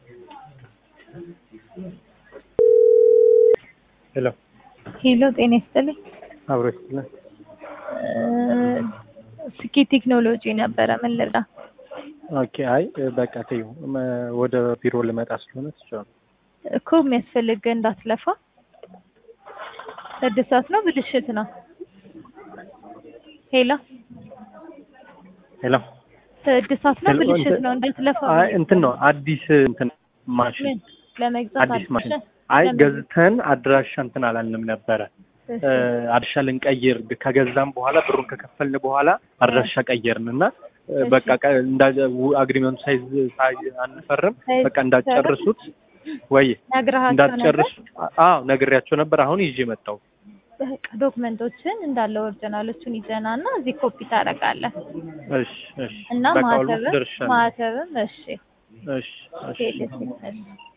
ሄሎ ሄሎ ጤና ይስጥልኝ። አብሮ ይስጥልን። ስኬ ቴክኖሎጂ ነበረ። ምን ልርዳ? ኦኬ አይ በቃ ተይው፣ መ- ወደ ቢሮ ልመጣ ስለሆነ ትችላለህ። እኮ የሚያስፈልግ እንዳትለፋ። እድሳት ነው ብልሽት ነው? ሄሎ ሄሎ እድሳት ነው ሄሎ፣ ብልሽት እንትን- ነው? እንዳትለፋ። አይ እንትን ነው አዲስ እንትን ማሽን ምን ለመግዛት አዲስ ማሽን አዲስ አይ ለምን? ገዝተን አድራሻ እንትን አላልንም ነበረ እሺ። እ፣ አድራሻ ልንቀይር ከገዛም በኋላ ብሩን ከከፈልን በኋላ አድራሻ ቀየርን እና እ፣ እሺ። በቃ ቀ- እንዳ አግሪመንቱ ሳይዝ ሳይ አንፈርም ሳይዝ- በቃ እንዳትጨርሱት ወይ ነግረሃቸው ነበር? እንዳትጨርሱ አዎ ነግሬያቸው ነበር አሁን ይዤ መጣሁ በቃ ዶክመንቶችን እንዳለ ኦሪጂናሎቹን ይዘና እና እዚህ ኮፒ ታደርጋለህ እሺ እሺ እና በቃ ኦልሞስት ማህተብም ደርሻለሁ ማህተብም እሺ እሺ እሺ ቴሌ- እሺ